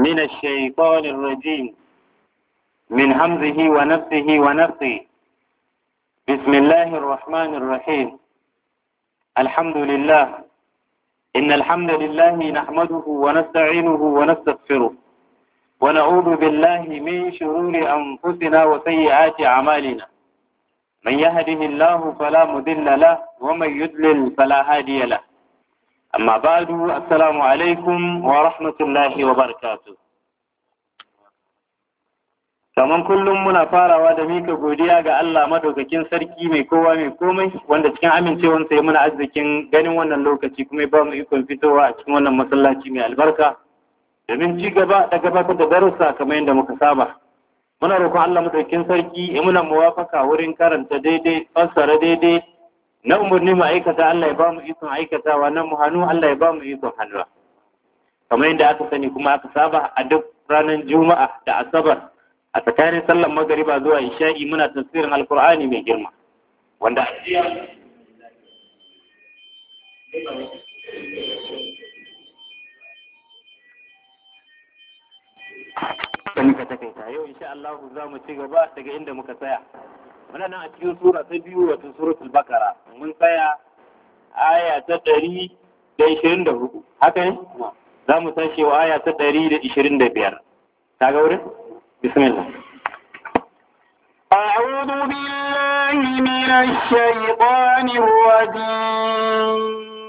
من الشيطان الرجيم من همزه ونفسه ونفسه بسم الله الرحمن الرحيم الحمد لله إن الحمد لله نحمده ونستعينه ونستغفره ونعوذ بالله من شرور أنفسنا وسيئات أعمالنا من يهده الله فلا مضل له ومن يضلل فلا هادي له أما بعد السلام عليكم ورحمة الله وبركاته kaman kullum muna farawa da mika godiya ga Allah madaukakin sarki mai kowa mai komai wanda cikin amincewansa ya muna arzikin ganin wannan lokaci kuma ya ba mu ikon fitowa a cikin wannan masallaci mai albarka domin ci gaba da gabatar da darussa kamar yadda muka saba muna roƙon Allah madaukakin sarki ya muna muwafaka wurin karanta daidai fassara daidai na umarni mu aikata Allah ya ba mu ikon aikatawa na mu hannu Allah ya ba mu ikon hannuwa kamar yadda aka sani kuma aka saba a duk ranar juma'a da asabar a tsakanin sallar magariba zuwa isha'i muna tafsirin alkur'ani mai girma wanda a jiya sani ka takaita yau insha Allah za mu ci gaba daga inda muka tsaya muna nan a cikin sura ta biyu wato suratul bakara mun tsaya aya ta ɗari da ishirin da hudu haka ne za mu tashi wa aya ta ɗari da ishirin da biyar ta ga wurin بسم الله أعوذ بالله من الشيطان الرجيم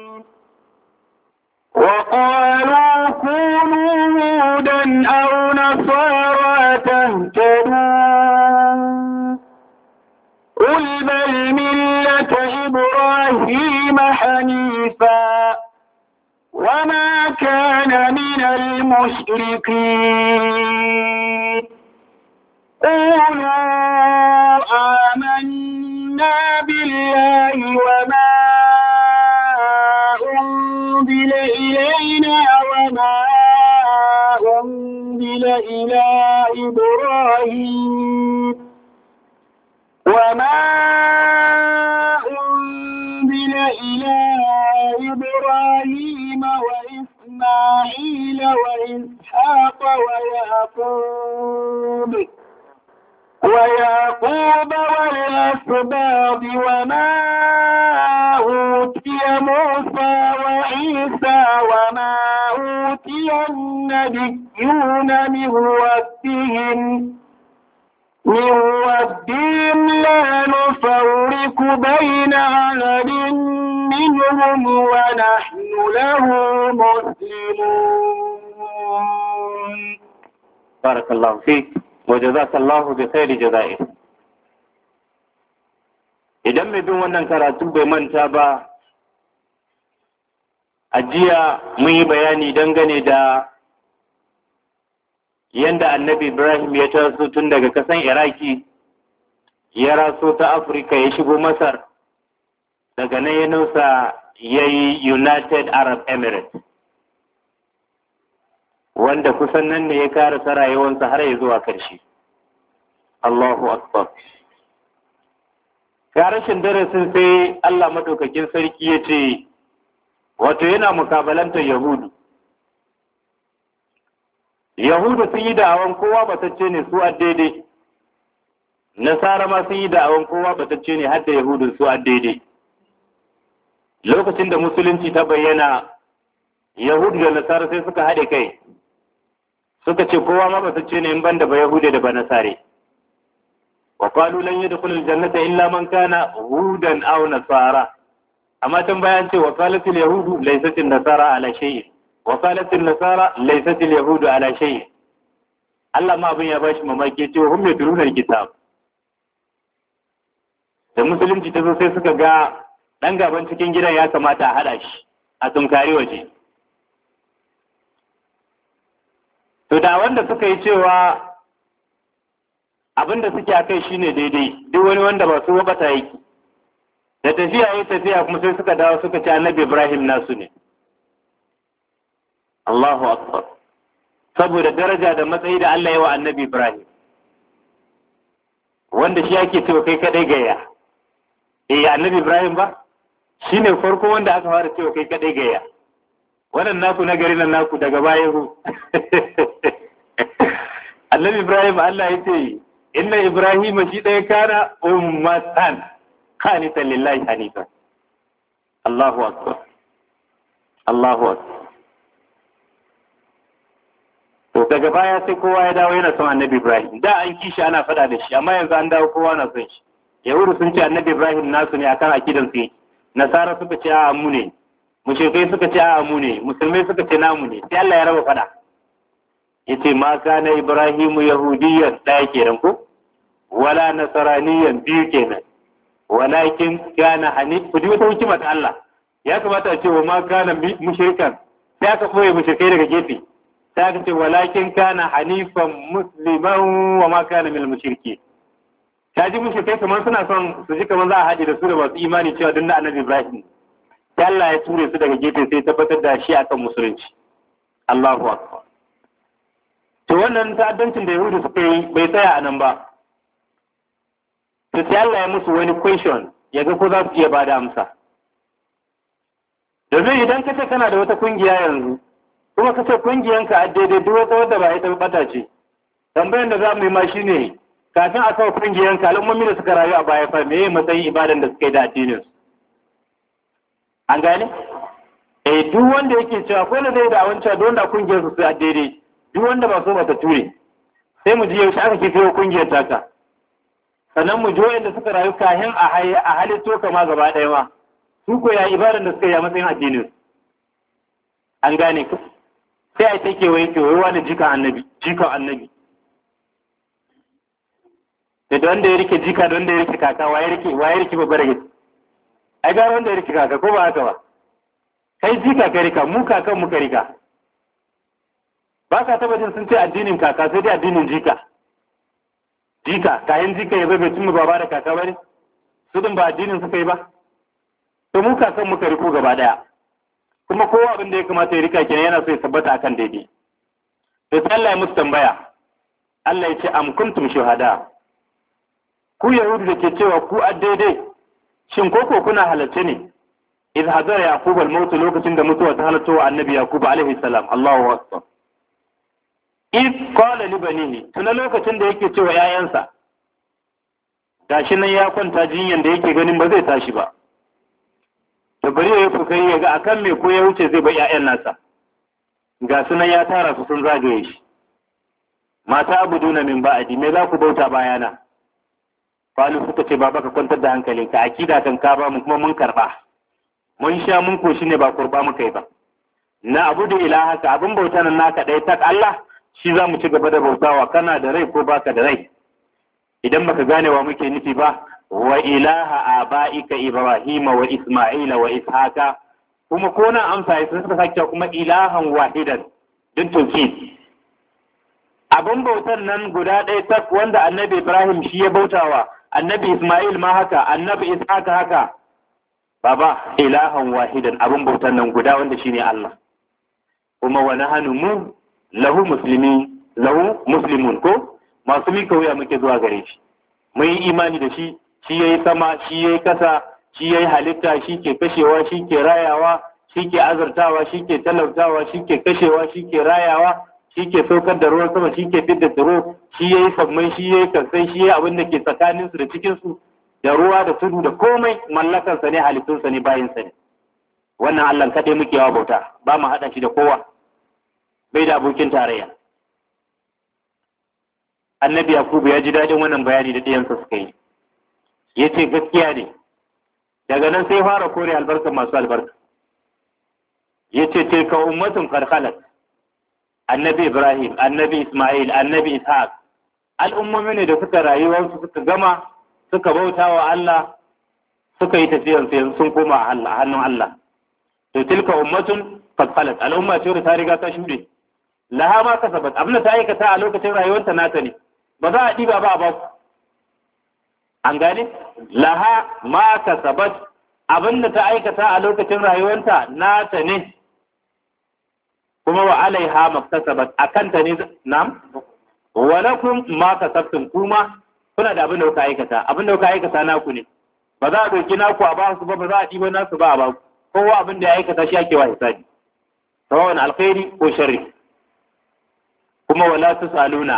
وقالوا كونوا هودا أو نصارى تهتدوا قل بل ملة إبراهيم حنيفا وما كان من المشركين قولوا آمنا بالله وما أنزل إلينا وما أنزل إلى إبراهيم وما أنزل إلى إبراهيم وإسماعيل وإسحاق ويعقوب ويعقوب والأسباط وما أوتي موسى وعيسى وما أوتي النبيون من ربهم من ربهم لا نفرق بين أحد منهم ونحن له مسلمون بارك الله فيك وجزاك الله بخير جزائه idan mai bin wannan karatu bai manta ba a jiya mun yi bayani dangane da yanda annabi ibrahim ya taso tun daga kasan iraki ya raso ta afirka ya shigo masar daga nan ya nausa ya yi united arab emirates wanda kusan nan ne ya karasa rayuwarsa har ya zuwa karshe allahu akbar ga rashin darasin sai allah maɗaukakin sarki ya ce wato yana mukabalantar yahudu yahudu sun yi da'awan kowa batacce ne su a daidai nasara ma sun yi da'awan kowa batacce ne har da yahudu su a daidai lokacin da musulunci ta bayyana yahudu da nasara sai suka haɗe kai suka ce kowa ma batacce ne in banda ba yahude da ba nasare wa qalu lan yadkhul aljannata illa man kana hudan aw nasara amma tun bayan ce wa qalatil yahudu laysat nasara ala shay'in wa qalatil nasara laysat yahudu ala shay'in Allah ma abin ya bashi mamaki ce hum yadruna alkitab da musulunci ta zo sai suka ga dan gaban cikin gidan ya kamata a hada shi a tunkari waje to da wanda suka yi cewa abin da suke a kai shine daidai duk wani wanda ba su bata yake da tafiya yi tafiya kuma sai suka dawo suka ci annabi ibrahim nasu ne Allahu akbar saboda daraja da matsayi da Allah ya wa annabi ibrahim wanda shi ake cewa kai kadai gaya eh annabi ibrahim ba shine farko wanda aka fara cewa kai kadai gaya wannan naku na gari nan naku daga baya ku annabi ibrahim Allah ya ce inna ibrahim shi ɗaya kana ummatan qanitan lillahi hanifa Allahu akbar Allahu akbar to daga baya sai kowa ya dawo yana son annabi ibrahim da an kishi ana faɗa da shi amma yanzu an dawo kowa na son shi yahudu sun ce annabi ibrahim nasu ne akan akidan su nasara suka ce a'a mu ne mushrikai suka ce a'a mu ne musulmai suka ce namu ne sai Allah ya raba faɗa yace ma kana ibrahimu yahudiyyan ɗaya kenan ko wala nasaraniyan biyu kenan walakin kana hanif ku ji wata hikima ta Allah ya kamata a ce wa ma kana mushrikan sai aka koyi mushrikai daga gefe sai aka ce walakin kana hanifan musliman wa ma kana minal mushriki ta ji mushrikai kamar suna son su ji kamar za a haɗe da su da masu imani cewa duk na annabi Ibrahim sai Allah ya ture su daga gefe sai tabbatar da shi akan musulunci Allahu akbar to wannan ta'addancin da Yahudu suka yi bai tsaya a nan ba to sai Allah ya musu wani question ya ga ko za su iya bada amsa domin idan ka ce kana da wata kungiya yanzu kuma ka ce kungiyanka a daidai duk wata wadda ba ita bata ce tambayan da za mu yi ma shine kafin a kawo kungiyanka al'ummomi da suka rayu a baya fa me matsayin ibadan da suka yi da addinin su an gane eh duk wanda yake cewa ko da zai da wancan don da kungiyar su a daidai duk wanda ba so ba ta ture sai mu ji yaushe aka kife kungiyar taka sannan mu ji wanda suka rayu kahin a halitto kama gaba ɗaya ma su ko ya ibadan da suka yi a matsayin addinin an gane ku sai a ta kewaye kewaye wani jikan annabi jikan annabi da wanda ya rike jika da wanda ya rike kaka wa ya rike wa ya rike babbar gidi ai gara wanda ya rike kaka ko ba haka ba kai jika ka rika mu kakan mu ka rika ba ka taba jin sun ce addinin kaka sai dai addinin jika jika kayan jika ya zai bai cimma baba da kaka ba ne su din ba addinin suka yi ba to mu kakan muka riko gaba daya kuma kowa abin da ya kamata ya rika kenan yana so ya tabbata akan daidai to sai Allah ya musu tambaya Allah ya ce am kuntum shuhada ku yahudu da ke cewa ku a daidai shin koko kuna halarce ne idh hadara yaqub al-maut lokacin da mutuwa ta halarta wa annabi yaqub alaihi salam Allahu akbar idh qala li banihi tuna lokacin da yake cewa yayansa gashi nan ya kwanta jinyan da yake ganin ba zai tashi ba to bari ya kokari ya ga akan me ko ya wuce zai bar ƴaƴan nasa ga sunan ya tara su sun zagaye shi mata abuduna min ba'adi me za ku bauta bayana Falu suka ce baba ka kwantar da hankalinka akida kan ka ba mu kuma mun karba mun sha mun koshi ne ba kurba muka yi ba na abu da ilaha ka abin bauta nan naka ɗaya tak Allah shi za mu ci gaba da bautawa kana da rai ko baka da rai idan baka gane wa muke nufi ba wa ilaha aba'ika ibrahima wa isma'ila wa ishaqa kuma ko na amsa sai suka sake kuma ilahan wahidan din tauhid abin bautan nan guda ɗaya tak wanda annabi ibrahim shi ya bautawa annabi isma'il ma haka annabi ishaqa haka baba ilahan wahidan abin bautan nan guda wanda shine Allah kuma wa nahnu mu lahu muslimi lahu muslimun ko masu mika wuya muke zuwa gare shi mun yi imani da shi shi yayi sama shi yayi kasa shi yayi halitta shi ke kashewa shi ke rayawa shi ke azartawa shi ke talautawa shi ke kashewa shi ke rayawa shi ke saukar da ruwan sama shi ke fidda tsiro shi yayi sammai shi yayi kansai shi yayi abin da ke tsakaninsu da cikinsu da ruwa da tudu da komai mallakansa ne halittunsa ne bayinsa ne wannan Allah kaɗai muke yawa bauta ba mu haɗa shi da kowa bai da abokin tarayya annabi yakubu ya ji daɗin wannan bayani da ɗiyansa suka yi ya ce gaskiya ne daga nan sai fara kore albarka masu albarka ya ce tilka ummatun karkalat annabi ibrahim annabi ismail annabi ishaq al'ummomi ne da suka rayuwarsu suka gama suka bauta wa Allah suka yi tafiyar yanzu sun koma a hannun Allah to tilka ummatun karkalat al'umma ce da ta riga ta shuɗe laha ma kasabat abin da ta aikata a lokacin rayuwarta nata ne ba za a ɗiba ba a ba ku an gane laha ma kasabat abin da ta aikata a lokacin rayuwarta nata ne kuma wa alaiha maktasabat akanta ne nam wa lakum ma kasabtum kuma kuna da abin da kuka aikata abin da kuka aikata naku ne ba za a doki naku a ba su ba ba za a ɗiba nasu ba a ba ku kowa abin da ya aikata shi ake wa hisabi sawawan alkhairi ko sharri kuma wala tusaluna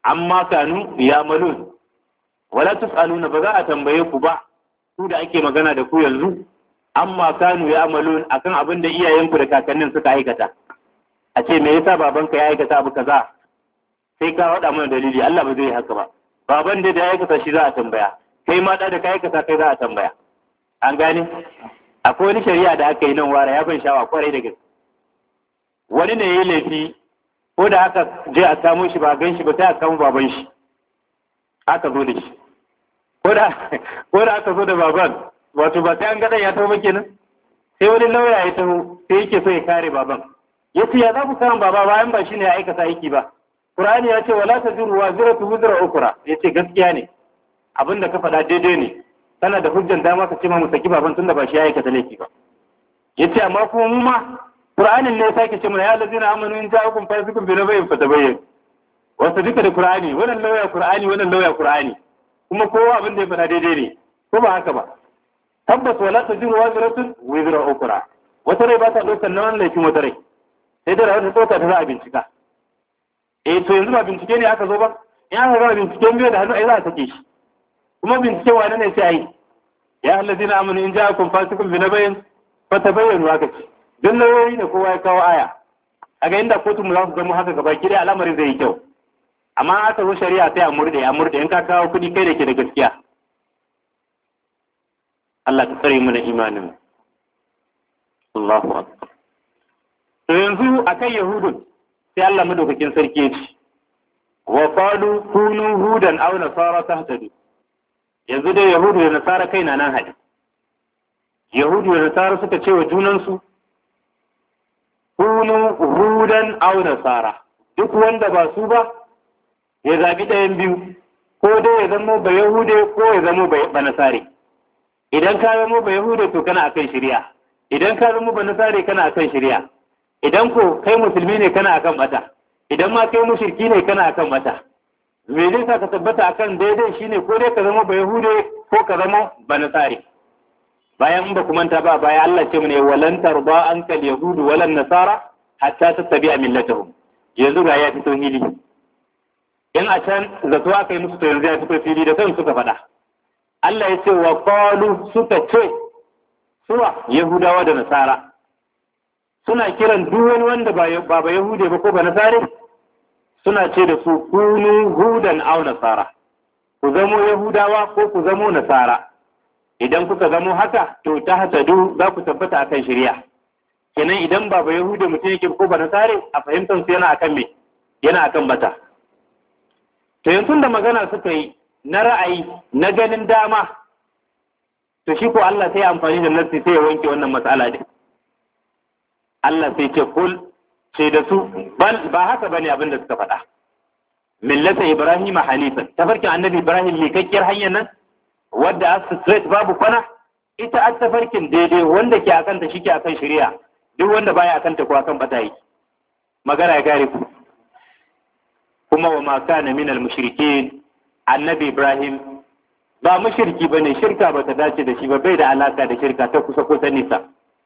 amma kanu ya malun wala tus'aluna ba za a tambaye ku ba ku da ake magana da ku yanzu amma kanu ya malun akan abin da iyayenku da kakannin suka aikata a ce me yasa babanka ya aikata abu kaza sai ka faɗa mana dalili Allah ba zai haka ba baban da ya aikata shi za a tambaya kai ma da ka aikata kai za a tambaya an gane akwai wani shari'a da aka yi nan wara ya ban shawa kwarai da gaske wani ne ya yi laifi ko da aka je a samu shi ba gan shi ba sai a samu baban shi aka zo da shi ko da aka zo da baban wato ba sai an gaɗa ya taho ba kenan sai wani lauya ya taho sai yake so ya kare baban ya ce ya za ku samu baba bayan ba shi ne ya aikata aiki ba Qur'ani ya ce wala taziru wa ziratu wizra ukra ya ce gaskiya ne abin da ka faɗa daidai ne kana da hujjan dama ka ce ma mu saki baban tunda ba shi ya aikata laifi ba ya ce amma kuma mu ma Qur'anin ne ya sake ce mana ya lazina amanu in ja'akum fasiqun bi nabayin fatabayyan wasu duka da Qur'ani wannan lauya Qur'ani wannan lauya Qur'ani kuma kowa abin da ya faɗa daidai ne ko ba haka ba tabbas wala tajiru waziratun wizra ukra wata rai ba ta ɗaukar na wani laifin wata rai sai dai wata ɗauka ta za a bincika eh to yanzu ba bincike ne aka zo ba in aka gama binciken biyu da hannu ai za a sake shi kuma bincike wani ne sai ai ya allazina amanu in ja'akum fasiqun bi nabayin fatabayyanu haka ce duk lauyoyi ne kowa ya kawo aya a ga inda kotun mu za su zama haka gaba ki dai al'amarin zai yi kyau amma aka zo shari'a sai a murde a murde in ka kawo kuɗi kai da ke da gaskiya Allah ka tsare mu da imanin Allahu akbar to yanzu akan yahudun sai Allah madaukakin sarki ya ce wa qalu kunu hudan aw nasara tahtadu yanzu dai yahudu da nasara kai na nan hadi yahudu da nasara suka ce wa junansu kunu hudan aw nasara duk wanda ba su ba ya zabi ɗayan biyu ko dai ya zama ba yahude ko ya zama ba nasare idan ka zama ba yahude to kana akan shari'a idan ka zama ba nasare kana akan shari'a idan ko kai musulmi ne kana akan bata idan ma kai mushriki ne kana akan bata me zai sa ka tabbata akan daidai shine ko dai ka zama ba yahude ko ka zama ba nasare bayan in ba ku manta ba baya Allah ce mu ne walan tarba ankal yahudu walan nasara hatta tattabi'a millatahum yanzu ga ya fito hili in a can zato aka yi musu to yanzu ya fito fili da kan suka faɗa Allah ya ce wa qalu suka ce suwa yahudawa da nasara suna kiran duk wani wanda ba ba yahude ba ko ba nasare suna ce da su kunu hudan aw nasara ku zamo yahudawa ko ku zamo nasara idan kuka zamo haka to ta hasadu za ku tabbata akan shari'a kenan idan ba ba yahude mutum yake ko ba nasare a fahimtar su yana akan me yana akan bata to yanzu da magana suka yi na ra'ayi na ganin dama to shi ko Allah sai amfani da nassi sai ya wanke wannan matsala din Allah sai ce kul ce da su bal ba haka bane abin da suka faɗa millata ibrahim hanifan tafarkin annabi ibrahim likakkiyar hanyar nan wadda as straight babu kwana ita as tafarkin daidai wanda ke akan ta shike akan shari'a duk wanda baya akan ta ko akan bata yi magana ya gare ku kuma wa ma kana min al mushrikin annabi ibrahim ba mushriki bane shirka bata dace da shi ba bai da alaka da shirka ta kusa ko ta nisa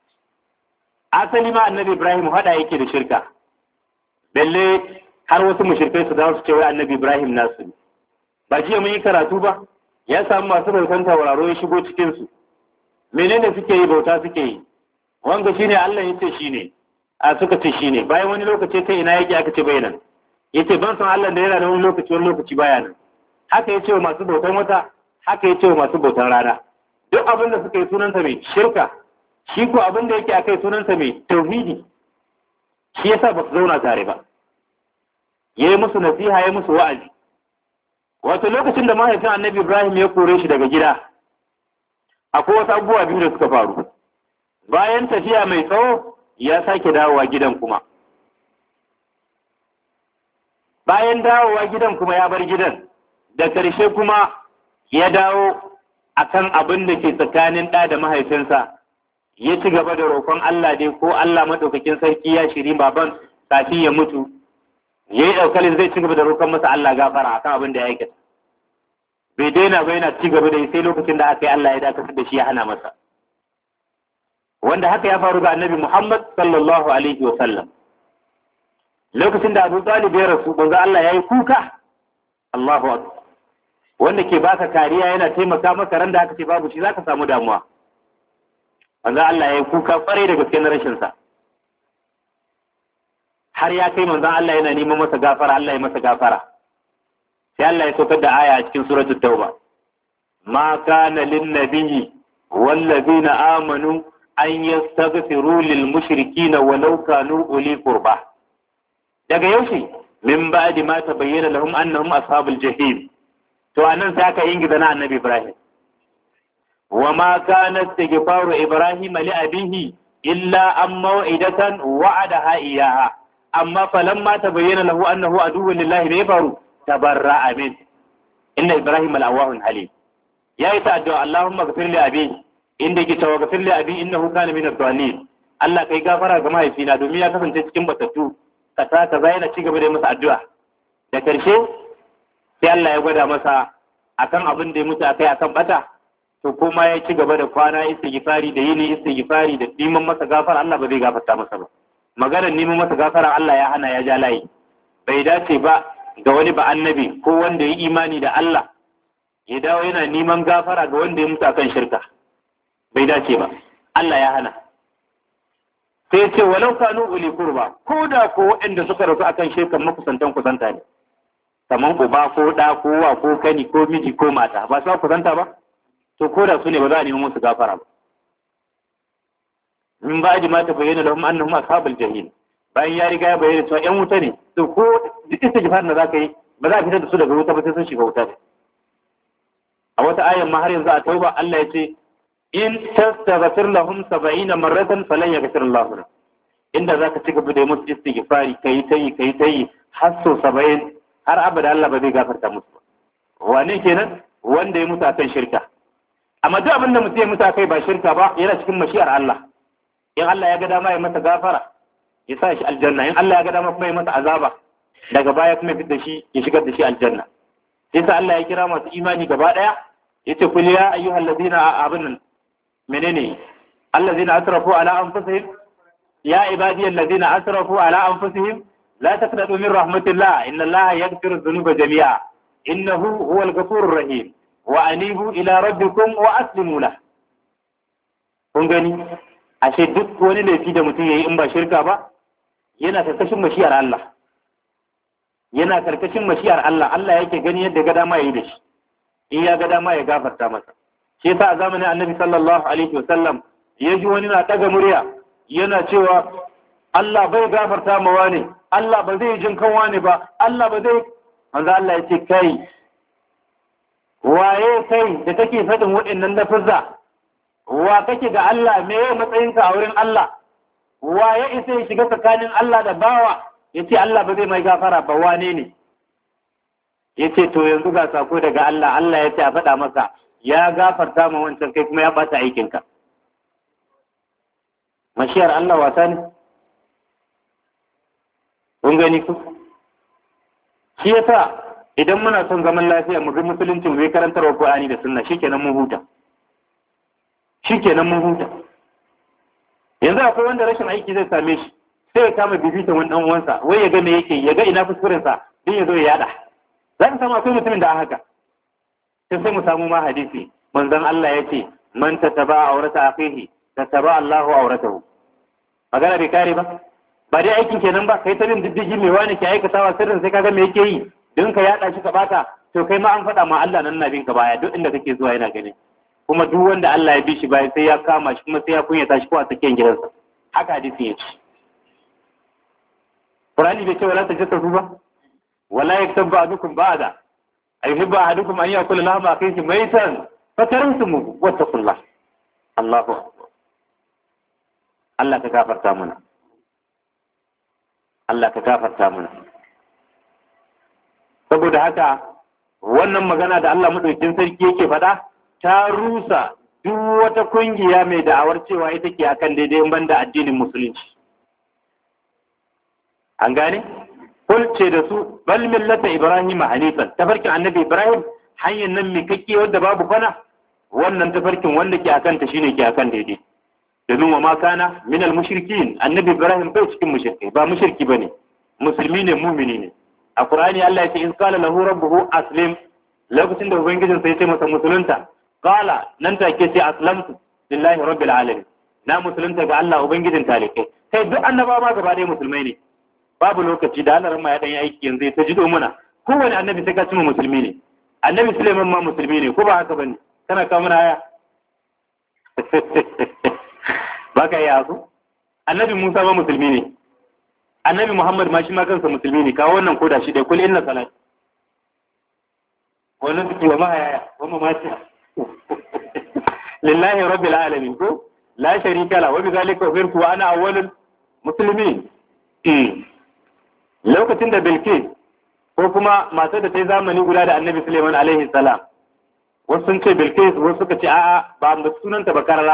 asali ma annabi ibrahim hada yake da shirka balle har wasu mushrikai su dawo su ce wai annabi ibrahim nasu ne ba jiya mun yi karatu ba ya samu masu bautan tauraro ya shigo cikin su menene suke yi bauta suke yi wanga shine Allah yace shine a suka ce shine bayan wani lokaci ta ina yake aka ce bayanan yace ban san Allah da yana da wani lokaci wani lokaci baya nan haka yace wa masu bautan wata haka yace wa masu bautan rana duk abin da suka yi sunansa mai shirka shi ko abin da yake akai sunansa mai tauhidi shi yasa ba su zauna tare ba yayi musu nasiha yayi musu wa'azi wato lokacin da mahaifin annabi Ibrahim ya kore shi daga gida akwai wasu abubuwa biyu da suka faru bayan tafiya mai tsawo ya sake dawowa gidan kuma bayan dawowa gidan kuma ya bar gidan da ƙarshe kuma ya dawo akan abin da ke tsakanin ɗa da mahaifinsa ya ci gaba da roƙon Allah dai ko Allah maɗaukakin sarki ya shiri baban kafin ya mutu ya yi ɗaukalin zai ci gaba da roƙon masa Allah gafara akan abin da ya aikata bai daina ba yana ci gaba da yi sai lokacin da aka yi Allah ya dakatar da shi ya hana masa wanda haka ya faru ga annabi Muhammad sallallahu alaihi wa sallam lokacin da Abu Talib ya rasu banza Allah ya yi kuka Allahu akbar wanda ke baka kariya yana taimaka maka ran da aka ce babu shi zaka samu damuwa manzo Allah ya yi kuka kwarai da gaske na rashin sa har ya kai manzo Allah yana neman masa gafara Allah ya masa gafara sai Allah ya saukar da aya a cikin suratul tauba ma kana lin nabiyyi wallazina amanu an yastaghfiru lil mushrikina walau kanu uli qurba daga yaushe min ba'di ma tabayyana lahum annahum ashabul jahim to anan sai aka yin na annabi Ibrahim wa ma kana istighfaru Ibrahim li abihi illa an maw'idatan wa'adaha iyaha amma falamma tabayyana lahu annahu aduwwun lillahi ne faru tabarra'a min inna Ibrahim al-awwahun halim yayi ta addu'a Allahumma ghfir li abi inda ki tawa ghfir li abi innahu kana min ad-dallin Allah kai gafara ga mahaifina domin ya kasance cikin batattu ka ta kaza yana ci gaba da masa addu'a da karshe sai Allah ya gwada masa akan abin da ya mutu akai akan bata to kuma ya ci gaba da kwana istighfari da yini istighfari da neman masa gafara Allah ba zai gafarta masa ba maganar neman masa gafara Allah ya hana ya ja layi bai dace ba ga wani ba annabi ko wanda ya imani da Allah ya dawo yana neman gafara ga wanda ya mutu akan shirka bai dace ba Allah ya hana sai ce walau kanu uli kurba ko da ko waɗanda suka rasu akan shirkan makusantan kusanta ne kaman uba ko ɗa ko wa ko kani ko miji ko mata ba su kusanta ba to ko da su ne ba za a nemi musu gafara ba min ba ji mata bayyana lahum annahum ashabul jahil bayan ya riga ya bayyana cewa yan wuta ne to ko duk istighfar da zaka yi ba za a fitar da su daga wuta ba sai sun shiga wuta ne a wata ayan ma har yanzu a tauba Allah ya ce in tastaghfir lahum 70 marratan falan yaghfir Allah lahum inda zaka ci gaba da musu istighfari kai tayi kai tayi har so 70 har abada Allah ba zai gafarta musu ba wane kenan wanda ya mutu akan shirka amma duk abin da mutum ya mutu akai ba shirka ba yana cikin mashiyar Allah in Allah ya ga dama ya masa gafara ya sa shi aljanna in Allah ya ga dama kuma ya masa azaba daga baya kuma ya fitar da shi ya shigar da shi aljanna sai sa Allah ya kira masu imani gaba daya yace kul ya ayyuhal ladina abun menene allazina asrafu ala anfusihim ya ibadi allazina asrafu ala anfusihim la taqnatu min rahmatillah inna allaha yaghfiru dhunuba jami'a innahu huwal ghafurur rahim wa anibu ila rabbikum wa aslimu lah kun gani ashe duk wani laifi da mutum yayi in ba shirka ba yana karkashin mashiyar Allah yana karkashin mashiyar Allah Allah yake gani yadda ga dama yayi da shi in ya ga dama ya gafarta masa shi yasa a zamanin Annabi sallallahu alaihi wasallam ya ji wani na daga murya yana cewa Allah bai gafarta ma wani Allah ba zai jin kan wani ba Allah ba zai manzo Allah ya ce kai waye kai da kake faɗin waɗannan lafuzza wa kake ga Allah me ya matsayinka a wurin Allah wa ya isa ya shiga tsakanin Allah da bawa ya ce Allah ba zai mai gafara ba wane ne ya ce to yanzu ga sako daga Allah Allah ya ce a faɗa masa ya gafarta ma wancan kai kuma ya ɓata aikinka mashiyar Allah wasa ne kun gani ku shi yasa idan muna son zaman lafiya mu bi musulunci mu bi karantarwa Qur'ani da sunna shikenan mun huta shikenan mun huta yanzu akwai wanda rashin aiki zai same shi sai ya kama bibitan wani dan uwansa wai ya ga me yake ya ga ina kuskuren sa din ya zo ya yada za ka samu akwai mutumin da haka sai sai mu samu ma hadisi manzon Allah ya ce man tataba aurata akhihi tataba Allahu auratahu magana bai kare ba ba dai aikin kenan ba kai ta bin diddigi mai wani ke aikatawa sirrin sai kaga me yake yi don ka yada shi ka bata to kai ma an faɗa ma Allah nan na bin ka baya duk inda kake zuwa yana gani kuma duk wanda Allah ya bi shi baya sai ya kama shi kuma sai ya kunyata shi ko a tsakiyar gidansa haka hadisi ya ce Qur'ani bai ce wala tajassasu ba wala yaktab ba'dukum ba'da ayuhibbu ahadukum an yakula lahma akhihi maytan fakarantumuhu wattaqullah Allahu akbar Allah ka gafarta mana Allah ka gafarta mana saboda haka wannan magana da Allah madaukakin sarki yake faɗa ta rusa duk wata kungiya mai da'awar cewa ita ke akan daidai banda addinin musulunci an gane kul ce da su bal millata ibrahim hanifan tafarkin annabi ibrahim hanyar nan mai kakke wanda babu kwana wannan tafarkin wanda ke akan ta shine ke akan daidai domin wa ma kana min al mushrikin annabi ibrahim bai cikin mushrikai ba mushriki bane musulmi ne mumini ne a Qur'ani Allah ya ce in qala lahu rabbuhu aslim lokacin da ubangijin sai ya ce masa musulunta qala nan take ce aslamtu lillahi rabbil alamin na musulunta ga Allah ubangijin talikai kai duk annabawa ma gaba ɗaya musulmai ne babu lokaci da Allah ya dan yi aiki yanzu ta jido muna kowane annabi sai ka cima musulmi ne annabi Suleiman ma musulmi ne ko ba haka bane kana kawo mana aya ba ka iya su annabi Musa ma musulmi ne annabi Muhammad ma shi ma kansa musulmi ne kawo wannan koda shi dai kul inna salat wannan suke wa mahaya wa mamati lillahi rabbil alamin ko la sharika la wa bi zalika umirtu wa ana awwalul muslimin lokacin da Bilkis ko kuma matar da ta yi zamani guda da Annabi Suleiman alaihi salam wasu sun ce Bilkis wasu suka ce a'a ba mu sunanta ba karara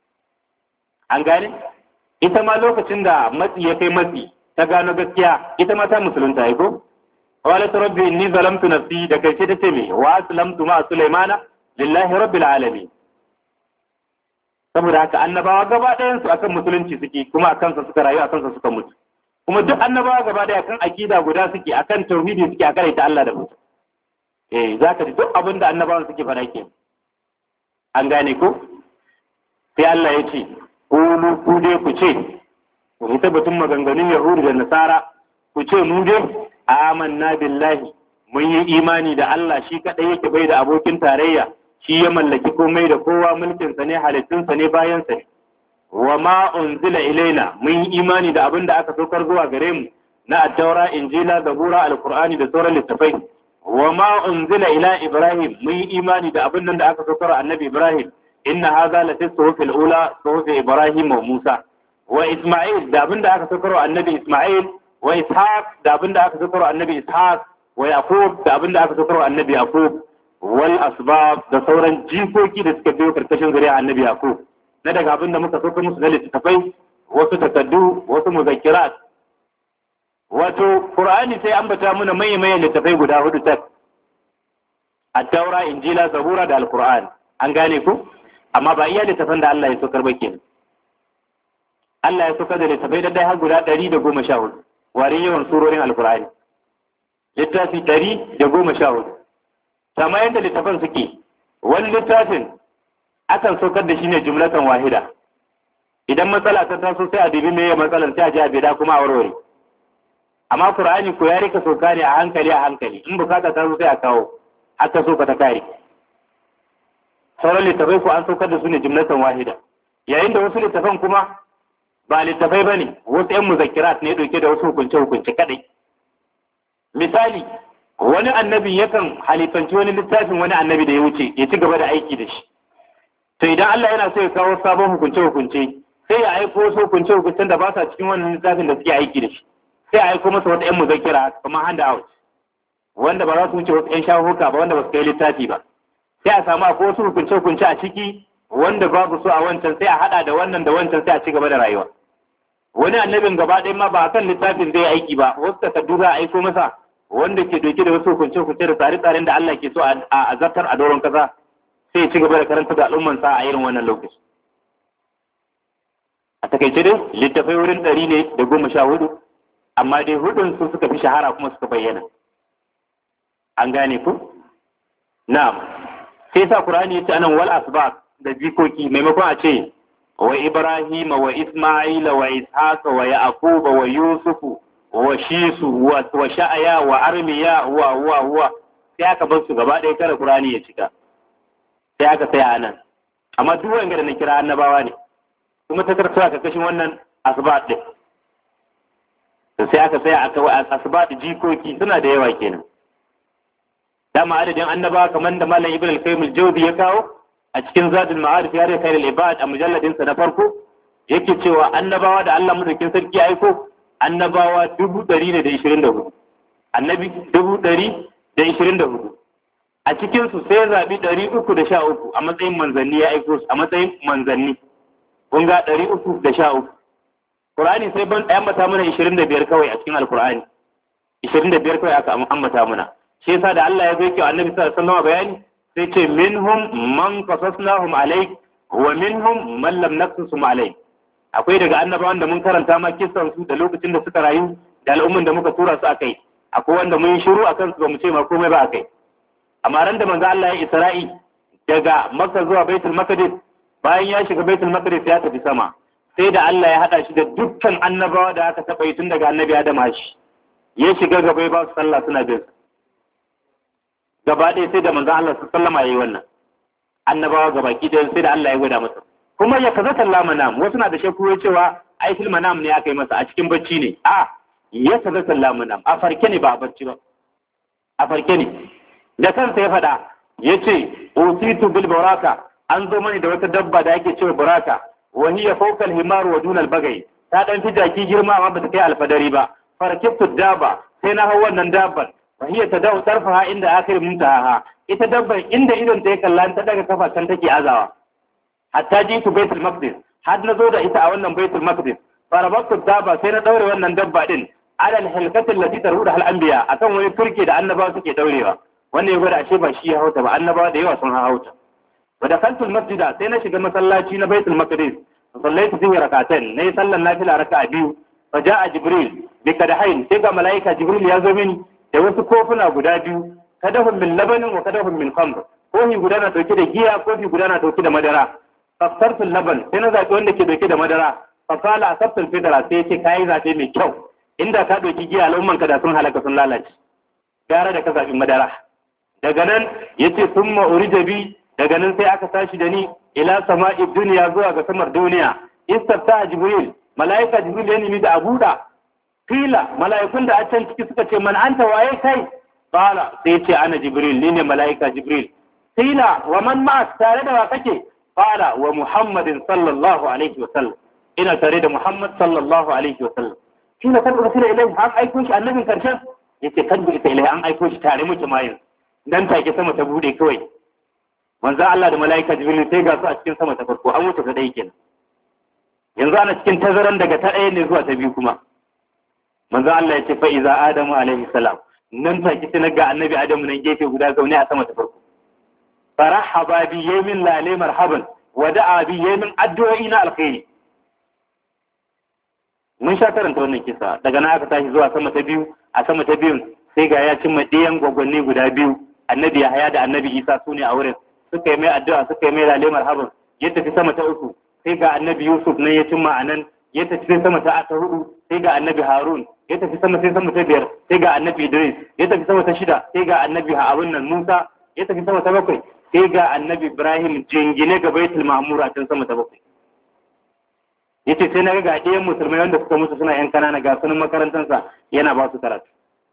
an gane ita ma lokacin da matsi ya kai matsi ta gano gaskiya ita ma ta musulunta ai ko qalat rabbi inni zalamtu nafsi da kai ta ce me wa aslamtu ma Sulaimana lillahi rabbil alamin saboda haka annabawa gaba ɗayan su akan musulunci suke kuma akan sa suka rayu akan sa suka mutu kuma duk annabawa gaba ɗaya akan akida guda suke akan tauhidi suke akan ita Allah da mutu eh zaka ji duk abin da annabawan suke fara ke an gane ko sai Allah ya ce qulu ku dai ku ce ku ita batun maganganun yahudu da nasara ku ce mu dai amanna billahi mun yi imani da Allah shi kadai yake bai da abokin tarayya shi ya mallaki komai da kowa mulkinsa ne halittunsa ne bayansa ne wa ma unzila ilaina mun yi imani da abin da aka saukar zuwa gare mu na attaura injila zabura alqur'ani da sauran littafai wa ma unzila ila ibrahim mun yi imani da abin nan da aka saukar annabi ibrahim inna hadha la fi suhufil ula suhufi ibrahim wa musa wa isma'il da abin da aka saukar annabi isma'il wa ishaq da abin da aka saukar annabi ishaq wa yaqub da abin da aka saukar annabi yaqub wal asbab da sauran jikoki da suka biyo karkashin zuriya annabi yaqub na daga abin da muka sauka musu na littattafai wasu takaddu wasu muzakkirat wato qur'ani sai ambata muna mai mai littattafai guda hudu tak at-taura injila zabura da al-qur'an an gane ku amma ba iya littattafan da Allah ya saukar ba kenan Allah ya saukar da littattafai da dai har guda 114 warin yawan surorin al-qur'ani littafi 114 kama yadda littafan suke wani littafin akan saukar da shi ne jumlatan wahida idan matsala ta taso sai a dubi meye matsalar sai a ji a bida kuma a warware amma qur'ani ko ya rika sauka ne a hankali a hankali in bukata ta zo sai a kawo har ta soka ta kare sauran littafai ko an saukar da su ne jumlatan wahida yayin da wasu littafan kuma ba littafai bane wasu yan muzakkirat ne dauke da wasu hukunce hukunce kadai misali wani annabi yakan halifanci wani littafin wani annabi da ya wuce ya ci gaba da aiki da shi to idan Allah yana so ya kawo sabon hukunce hukunce sai ya aiko wasu hukunce hukuncen da ba sa cikin wannan littafin da suke aiki da shi sai a aiko masa wata yan muzakkira kamar hand out wanda ba za su wuce wasu yan shahuka ba wanda ba su kai littafi ba sai a samu akwai wasu hukunce hukunce a ciki wanda babu so a wancan sai a hada da wannan da wancan sai a ci gaba da rayuwa wani annabin gaba ɗaya ma ba a kan littafin zai aiki ba wasu takardu za a aiko masa wanda ke dauke da wasu hukunce-hukunce da tsare-tsaren da Allah ke so a azabtar a doron kasa sai ya ci gaba da karanta da al'ummansa a irin wannan lokaci. A takaice dai littafai wurin ɗari ne da goma sha hudu, amma dai hudun su suka fi shahara kuma suka bayyana. An gane ku? Na'am. Sai sa Qur'ani ya ce anan wal asbab da jikoki maimakon a ce wa Ibrahim wa Isma'ila wa Ishaqa wa Yaquba wa Yusufu wa shisu wa sha'aya wa armiya wa wa wa sai aka bar su gaba ɗaya kare Qur'ani ya cika sai aka tsaya anan amma duk wanda da na kira annabawa ne kuma ta karanta ka kashin wannan asbat din sai aka tsaya aka asbat jikoki suna da yawa kenan dama adadin annabawa kamar da malam ibn al-qayyim al-jawzi ya kawo a cikin zadul ma'arif ya rika al-ibad a mujalladin sa na farko yake cewa annabawa da Allah madaukin sarki ya aiko annabawa dubu ɗari ne da ishirin da hudu annabi dubu ɗari da ishirin da hudu a cikinsu sai zaɓi ɗari uku da sha uku a matsayin manzanni ya aiko su a matsayin manzanni kun ga ɗari uku da sha uku Qur'ani sai ban ambata mana ishirin da biyar kawai a cikin alkur'ani ishirin da biyar kawai aka ambata mana shi yasa da Allah ya zo kyau annabi sallallahu alaihi wasallam bayani sai ce minhum man qasasnahum alayk wa minhum man lam naqsusum alayk akwai daga annabawan da mun karanta ma kissan su da lokacin da suka rayu da al'umman da muka tura su akai akwai wanda mun shiru akan su ba mu ce ma komai ba akai amma ran da manzo Allah ya Isra'i daga Makka zuwa Baitul Maqdis bayan ya shiga Baitul Maqdis ya tafi sama sai da Allah ya hada shi da dukkan annabawa da aka taba yi tun daga annabi Adam shi ya shiga gaba ya ba su sallah suna bin gaba ɗaya sai da manzo Allah sallama yayi wannan annabawa gaba ki da sai da Allah ya gwada masa kuma ya kaza sallama manam wasu na da shakku cewa ai fil manam ne aka yi masa a cikin bacci ne a ya kaza sallama manam a farke ne ba a bacci ba a farke ne da kansa ya faɗa yace usitu bil baraka an zo mani da wata dabba da ake cewa baraka wa hiya fawqa al himar wa duna al bagai ta dan fi jaki girma amma ba ta kai alfadari ba farkibtu daba sai na hau wannan dabbar wa hiya tadau tarfaha inda akhir muntaha ita dabbar inda idon ta ya kalla ta daga kafa kan take azawa hatta jitu baitul maqdis har na zo da ita a wannan baitul maqdis farabtu daba sai na daure wannan dabba din alal halkati allati taruda al anbiya akan wani turke da annabawa suke daurewa wannan ya gwada ashe ba shi ya hauta ba annabawa da yawa sun hauta wa dakaltul masjida sai na shiga masallaci na baitul maqdis sallaitu fihi rak'atayn nayi sallan nafila raka'a biyu fa ja'a jibril bi kadahain sai ga malaika jibril ya zo mini da wasu kofuna guda biyu kadahun min labanin wa kadahun min khamr kofi guda na dauke da giya kofi guda na dauke da madara fasartu laban sai na zaɓi wanda ke dauke da madara fasala asabtul fitra sai yace kai zaɓe mai kyau inda ka dauki giya al'umman ka da sun halaka sun lalace gara da ka zaɓi madara daga nan yace summa urija bi daga nan sai aka tashi da ni ila sama'i duniya zuwa ga samar duniya istafta jibril malaika jibril ya nemi da abuda kila mala'ikun da a can ciki suka ce man anta waye kai qala sai ce ana jibril ni ne mala'ika jibril kila wa man ma tare da wa kake qala wa muhammadin sallallahu alaihi wa sallam ina tare da muhammad sallallahu alaihi wa sallam kila kan ursila ilai an aiko shi annabin karshen yace kan ita ilai an aiko shi tare muke mayin dan take sama ta bude kawai manzo Allah da mala'ika jibril sai ga su a cikin sama ta farko an wuce ta dai kenan yanzu ana cikin tazaran daga ta ɗaya ne zuwa ta biyu kuma manzo Allah ya ce fa iza adamu alaihi salam nan take sai ga annabi adamu nan gefe guda zaune a sama ta farko farahaba bi yamin lale marhaban wa da'a bi yamin addu'o'i na alkhairi mun sha karanta wannan kisa daga nan aka tashi zuwa sama ta biyu a sama ta biyun sai ga ya cimma ɗayan gwagwanni guda biyu annabi ya haya da annabi isa su ne a wurin suka yi mai addu'a suka yi mai lale marhaban ya tafi sama ta uku sai ga annabi yusuf nan ya cimma a nan ya tafi sai sama ta ta hudu sai ga annabi harun ya tafi sama sai sama ta biyar sai ga annabi idris ya tafi sama ta shida sai ga annabi abun nan musa ya tafi sama ta bakwai sai ga annabi ibrahim jingine ga baitul ma'mur a can sama ta bakwai yace sai na ga ɗayan musulmai wanda suka mutu suna yan kanana ga sunan makarantansa yana ba su karatu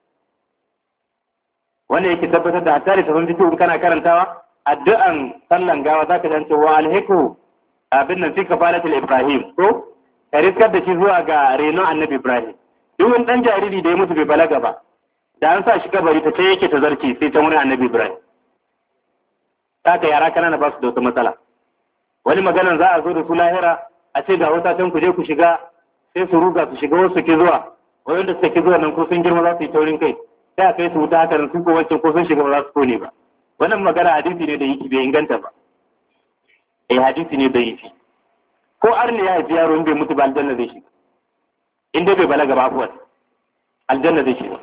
wanda yake tabbatar da hatta da tafin fito in kana karantawa addu'an sallan gawa zaka ji cewa alhiku abin nan fi kafalatul ibrahim ko ka riskar da shi zuwa ga renon annabi ibrahim duk wani dan jariri da ya mutu bai balaga ba da an sa shi kabari ta ce yake ta zarce sai ta wani annabi ibrahim haka yara kanana ba su da wata matsala wani maganan za a zo da su lahira a ce ga wata can ku je ku shiga sai su ruga su shiga wasu ki zuwa wanda suka ki zuwa nan ko sun girma za su yi taurin kai sai a kai su wuta haka su ko wancan ko sun shiga ba za su kone ba wannan magana hadisi ne da yake bai inganta ba eh hadisi ne da yake ko arni ya haifi yaro bai mutu ba aljanna zai shiga in dai bai balaga ba afuwar aljanna zai shiga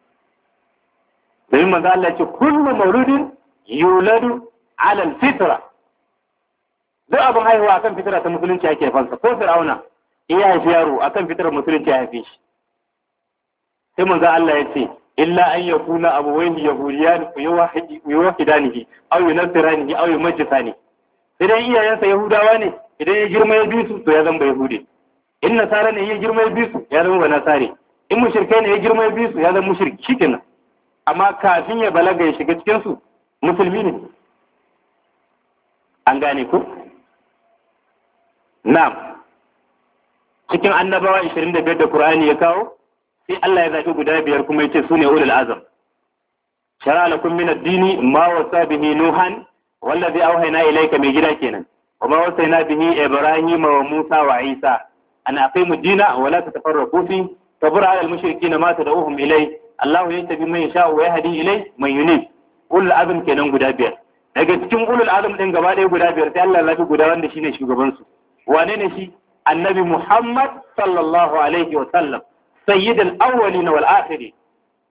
domin manzo Allah ya ce kullu mauludin yuladu ala alfitra duk abin haihuwa akan fitra ta musulunci ake fansa ko fir'auna in ya haifi yaro akan fitrar musulunci ya haife shi sai manzo Allah ya ce illa an yakuna abuwaihi yahudiyan yuwahidanihi aw yunasiranihi aw yumajjisani idan iyayensa yahudawa ne idan ya girma ya bi su to ya zama yahudi in nasara ne ya girma ya bi su ya zama nasare in mushrikai ne ya girma ya bi su ya zama mushriki shikenan amma kafin ya balaga ya shiga cikin su musulmi ne an gane ku na'am cikin annabawa 25 da Qur'ani ya kawo sai Allah ya zaɓi guda biyar kuma yace sune ulul azam shara lakum min ad-dini ma wasa bihi nuhan wallazi awhayna ilayka mai gida kenan wa ma wasayna bihi ibrahima wa musa wa isa an aqimu ad-dina wa la tatafarraqu fi kabura 'ala al-mushrikeena ma tad'uhum ilay Allah yahtabi man yasha wa yahdi ilay man yunib ulul azam kenan guda biyar daga cikin ulul azam din gaba ɗaya guda biyar sai Allah ya zaɓi guda wanda shine shugaban su wane ne shi annabi Muhammad sallallahu alaihi wa sallam sayyidul awwalin wal akhirin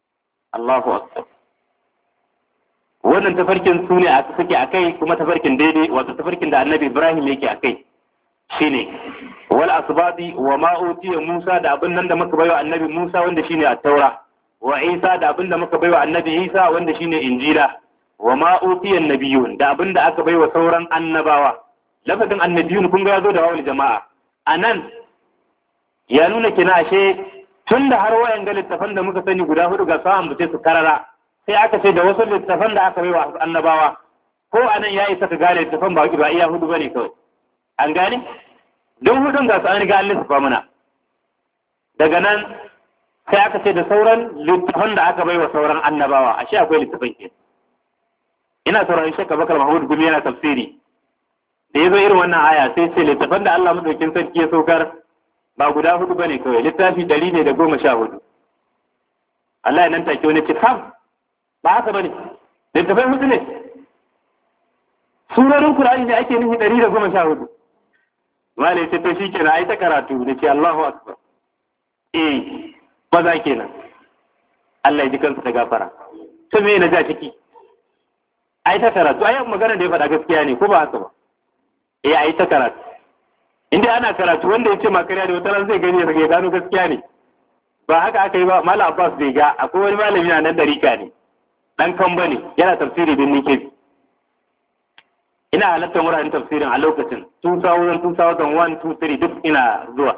Allahu akbar wannan tafarkin su ne a suke a kai kuma tafarkin daidai wato tafarkin da annabi Ibrahim yake a kai shine wal asbadi wa ma utiya Musa da abin nan da muka baiwa annabi Musa wanda shine at-taura wa Isa da abin da muka baiwa annabi Isa wanda shine injila wa ma utiya nabiyun da abin da aka baiwa sauran annabawa lafazin annabiyun kun ga yazo da wawul jama'a anan ya nuna kina ashe tun da har wayan ga littafan da muka sani guda hudu ga sa'an bace su karara sai aka ce da wasu littafan da aka baiwa annabawa ko anan ya isa ka gane littafan ba ba iya hudu bane kawai an gane don hudun ga su an riga an lissafa mana daga nan sai aka ce da sauran littafan da aka baiwa sauran annabawa ashe akwai littafan ke ina sauraron shakka bakar mahmud gumi yana tafsiri da ya zo irin wannan aya sai ce littafan da Allah madaukin sarki ya saukar ba guda hudu bane kawai littafi ɗari ne da goma sha hudu Allah ya nan take wani ce kam ba haka bane littafai hudu ne surorin Qur'ani ne ake nufi ɗari da goma sha hudu malai ce to shikenan ai ta karatu da ce Allahu akbar eh maza kenan Allah ya ji kansa da gafara to me na ja ciki ai ta karatu ai magana da ya faɗa gaskiya ne ko ba haka ba eh ai ta karatu inda ana karatu wanda ya ce makariya da wata zai gani ya gano gaskiya ne ba haka aka yi ba malam abbas bai ga akwai wani malami na nan dariƙa ne dan kamba ne yana tafsiri bin nike ina halartar wuraren tafsirin a lokacin 2000 2001 2003 duk ina zuwa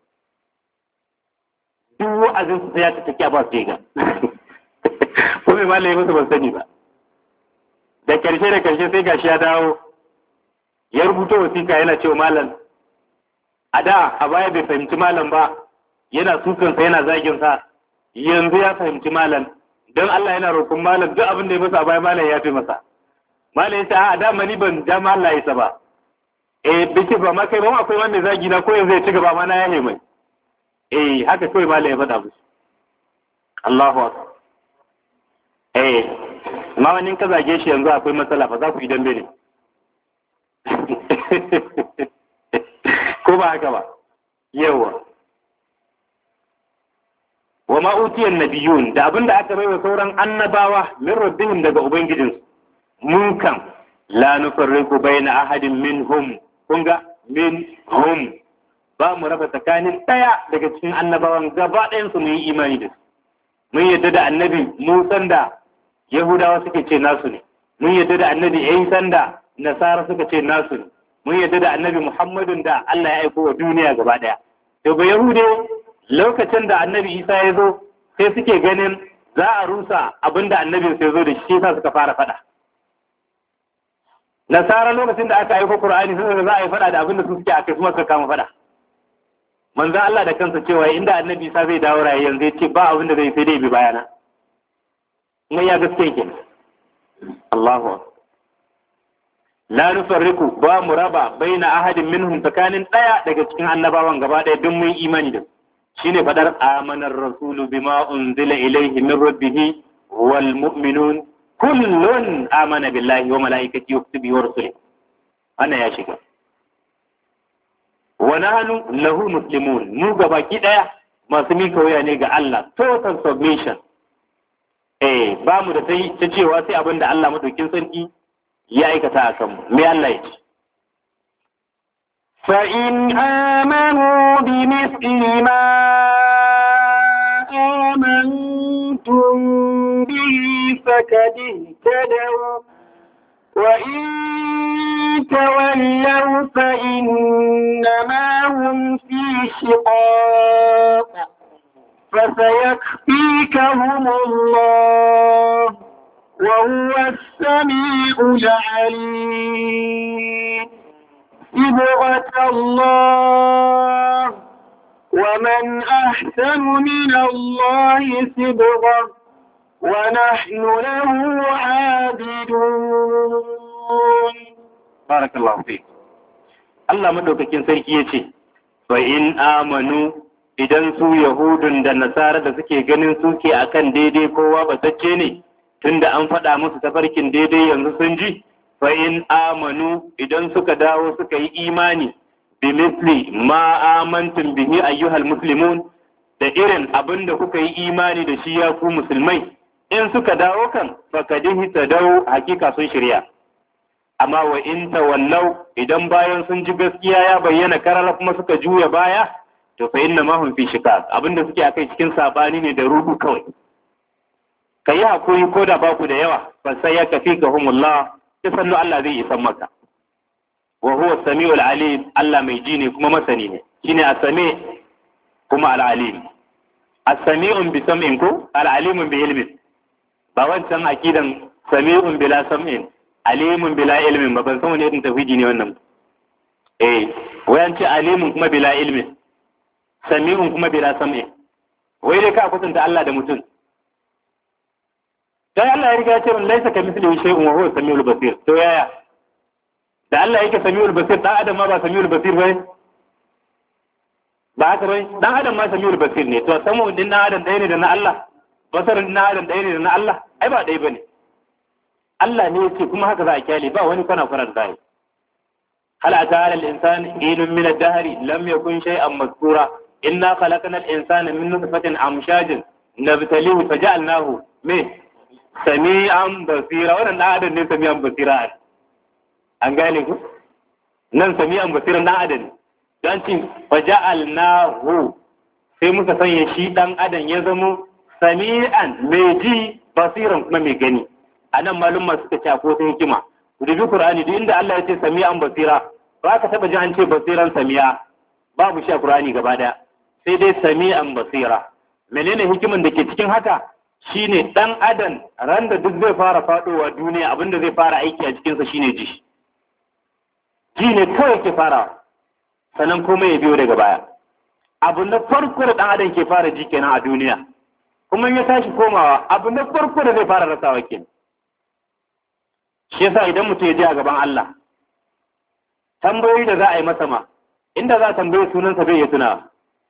duk wa'azin su ya ta take abbas bai ga ko mai malami musu ban sani ba da karshe da karshe sai gashi ya dawo ya rubuta wasiƙa yana cewa malam a da a baya bai fahimci malam ba yana sukansa yana zagin sa yanzu ya fahimci malam don Allah yana roƙon malam duk abin da ya masa a baya malam ya fi masa malam ya ce a da mani ban ja ma Allah ya ba eh biki ba ma kai ba akwai wanda zagi na ko yanzu ya ci gaba ma na yahe mai eh haka kawai malam ya faɗa musu Allahu akbar eh ma wani ka zage shi yanzu akwai matsala fa za ku yi dambe ne ko ba haka ba yawa wa ma utiyan nabiyun da abinda aka baiwa sauran annabawa min rabbihim daga ubangijinsu mun kan la nufarriqu baina ahadin minhum kun ga minhum ba mu raba tsakanin daya daga cikin annabawan gaba ɗayan su mu yi imani da su mun yadda da annabi Musan da Yahudawa suke ce nasu ne mun yadda da annabi Isa da Nasara suka ce nasu ne mun yadda da annabi Muhammadun da Allah ya aiko wa duniya gaba ɗaya. To ba Yahude lokacin da annabi Isa ya zo sai suke ganin za a rusa abin da annabin sai zo da shi sa suka fara faɗa. Nasara lokacin da aka aiko Qur'ani sun za a yi faɗa da abin da su suke a kai kuma suka kama faɗa. Manzo Allah da kansa cewa inda annabi Isa zai dawo raye yanzu ya ce ba abin da zai sai dai bi bayana. Mai ya gaske kenan. Allahu akbar. la nufarriku ba mu raba baina ahadin minhum tsakanin daya daga cikin annabawan gaba daya duk mun imani da shine fadar amanar rasulu bima unzila ilayhi min rabbih wal mu'minun kullun amana billahi wa malaikatihi wa kutubihi wa rusulihi wannan ya shiga wa nahnu lahu muslimun mu gabaki daya masu mika wuya ne ga Allah total submission eh ba mu da ta cewa sai abin da Allah madaukin sarki ya aikata a kanmu me Allah ya ce فإن آمنوا بمثل ما آمنتم به فقد اهتدوا وإن تولوا فإنما هم في شقاق فسيكفيكهم الله وهو السميع العليم صبغة الله ومن أحسن من الله صبغة ونحن له عابدون بارك الله فيك Allah madaukakin sarki ya ce, Fa in amanu idan su Yahudun da Nasara da suke ganin suke akan daidai kowa batacce ne, tunda an faɗa musu tafarkin daidai yanzu sun ji, fa in amanu idan suka dawo suka yi imani bi misli ma amantum bihi ayyuhal muslimun da irin abin da kuka yi imani da shi ya ku musulmai in suka dawo kan fakadihi ta dawo hakika sun shirya amma wa in tawallau idan bayan sun ji gaskiya ya bayyana karara kuma suka juya baya to fa inna ma hum fi shiqaq abinda suke akai cikin sabani ne da rudu kawai kai hakuri ko da baku da yawa fa sai ya kafi ka humullah ta sannu Allah zai isan maka wa huwa samiul alim Allah mai ji ne kuma masani ne shine as-sami kuma al-alim as-sami'un bi sam'in ko al-alimun bi ilmin ba wancan akidan sami'un bila sam'in alimun bila ilmin ba ban san wani irin tauhidi ne wannan eh wayan ce alimun kuma bila ilmin sami'un kuma bila sam'in wai dai ka kusanta Allah da mutum dan Allah ya riga ya ce min laisa kamithlihi shay'un wa huwa samiul basir to yaya da Allah yake samiul basir dan adam ma ba samiul basir bane ba haka bane dan adam ma samiul basir ne to samu din dan adam ɗaya ne da na Allah basarin na adam ɗaya ne da na Allah ai ba ɗaya bane Allah ne yake kuma haka za a kyale ba wani kwana kwana da zai hal ata ala al-insan inun min ad-dahri lam yakun shay'an mazkura inna khalaqna al-insana min nutfatin amshajin nabtalihi faja'alnahu me sami'an basira wannan dan adam ne sami'an basira an gane ku nan sami'an basira dan adam dan cin faja'alnahu sai muka sanya shi dan adam ya zamo sami'an mai ji basiran kuma mai gani a nan malumma suka ce ko ta hikima ku dubi qur'ani duk inda Allah ya ce sami'an basira ba ka taba ji an ce basiran sami'a babu shi a qur'ani gaba daya sai dai sami'an basira menene hikiman da ke cikin haka shine dan adam ran da duk zai fara fadowa duniya abinda zai fara aiki a cikinsa shine ji ji ne kawai ke fara sannan komai ya biyo daga baya abu na farko da dan adam ke fara ji kenan a duniya kuma ya tashi komawa abu na farko da zai fara rasawa kenan shi yasa idan mutum ya je a gaban Allah tambayoyi da za a yi masa ma inda za a tambaye sunansa bai ya tuna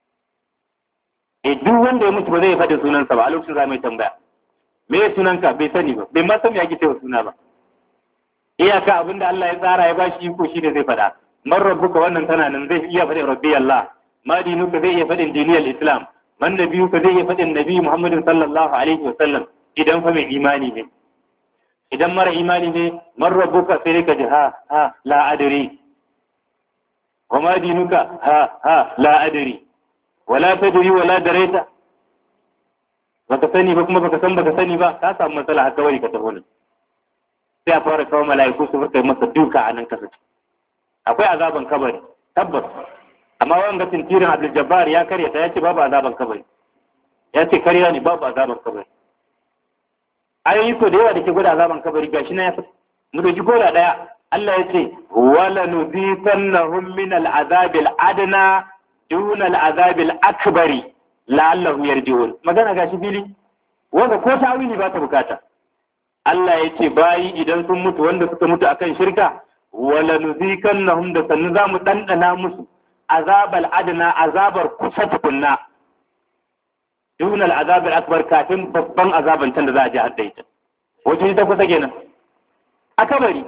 e duk wanda ya mutu ba zai faɗi sunansa ba a lokacin za mai tambaya me ya sunanka bai sani ba bai ma san me ake cewa suna ba iyaka abin da Allah ya tsara ya bashi iko shi ne zai faɗa man rabbuka wannan tana nan zai iya faɗin rabbi Allah ma dinuka zai iya faɗin diniyar Islam man nabiyuka zai iya faɗin nabi Muhammadin sallallahu alaihi wa sallam idan fa mai imani ne idan mara imani ne man rabbuka sai ka ji ha ha la adri wa ma dinuka ha ha la adri wala tadri wala daraita baka sani ba kuma baka san baka sani ba ka samu matsala haka wani ka tafi nan sai a fara kawo mala'iku su furta masa duka a nan kasa akwai azaban kabari tabbas amma wanga tintirin Abdul Jabbar ya karya ta yace babu azaban kabari ya ce karya ne babu azaban kabari ayoyi ko da yawa da ke gwada azaban kabari gashi na ya fi mu dauki koda daya Allah ya ce wala nuzitannahum min al-azab al-adna dun al-azab al-akbar la'allahum yarji'un magana gashi fili wanda ko tawili ba ta bukata Allah ya ce bayi idan sun mutu wanda suka mutu akan shirka wala nuzikannahum da sannu za mu dandana musu azabal adna azabar kusa tukunna dun al-azab al-akbar kafin babban azaban can da za a ji hadda ita wace ta kusa kenan a kabari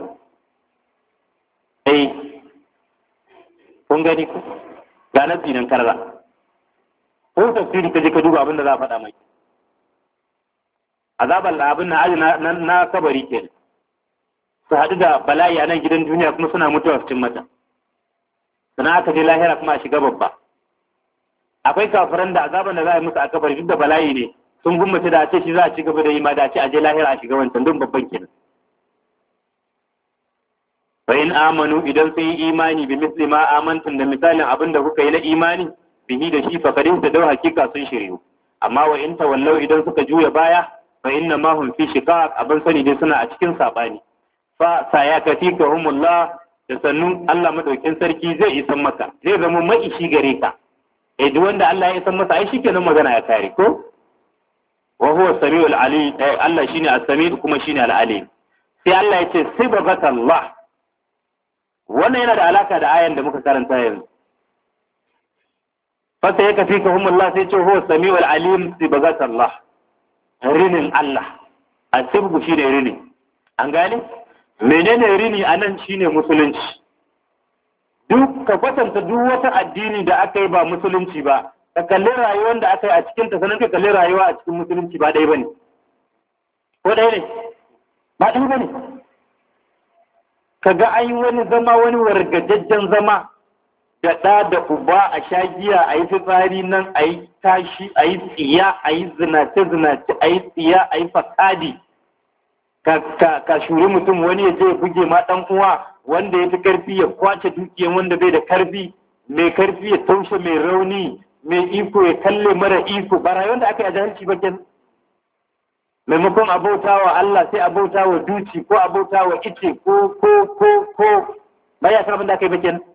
eh kun gani ku ga nasi nan karra ko tafsiri ka je ka duba abin da za a faɗa mai azabar abin na aji na kabari ke su haɗu da bala'i a nan gidan duniya kuma suna mutuwa cikin mata sannan aka je lahira kuma a shiga babba akwai kafiran da azaban da za a yi musu a kabari duk da bala'i ne sun gummace da a ce shi za a ci gaba da yi ma da a ce a je lahira a shiga wancan don babban kenan fa in amanu idan sun yi imani bi misli ma amantum da misalin abin da kuka yi na imani bihi da shi fa kadin ta dau hakika sun shiryu amma wa in tawallau idan suka juya baya fa inna ma hum fi shiqaq abin sani dai suna a cikin sabani fa sayakatikahumullah da sannu Allah madaukin sarki zai isan maka zai zama maishi gare ka eh duk wanda Allah ya isan masa ai shikenan magana ya kare ko wa huwa samiul alim Allah shine as-sami kuma shine al-alim sai Allah ya ce sibghatallah wannan yana da alaka da ayan da muka karanta yanzu fa sayakatikahumullah sai ce huwa samiul alim sibghatallah rinin Allah a sibgu shi ne rini an gane menene rini a nan shi ne musulunci duk ka kwatanta duk wata addini da aka yi ba musulunci ba ka kalli rayuwar da aka yi a cikin ta sanar ka kalli rayuwa a cikin musulunci ba ɗaya ba ne ɗaya ne ba ɗaya ba ne kaga an yi wani zama wani wargajajjen zama da ɗa da uba a sha giya a yi fitsari nan a yi tashi a yi tsiya a yi zinace-zinace a yi tsiya a yi fasadi ka shuri mutum wani ya je ya buge ma ɗan uwa wanda ya fi karfi ya kwace dukiyan wanda bai da karfi mai karfi ya taushe mai rauni mai iko ya kalle mara iko ba rayuwar da aka yi a jahilci ba kenan maimakon abauta wa Allah sai abauta wa duci ko abauta wa ice ko ko ko ko ba ya san abin da aka yi ba kenan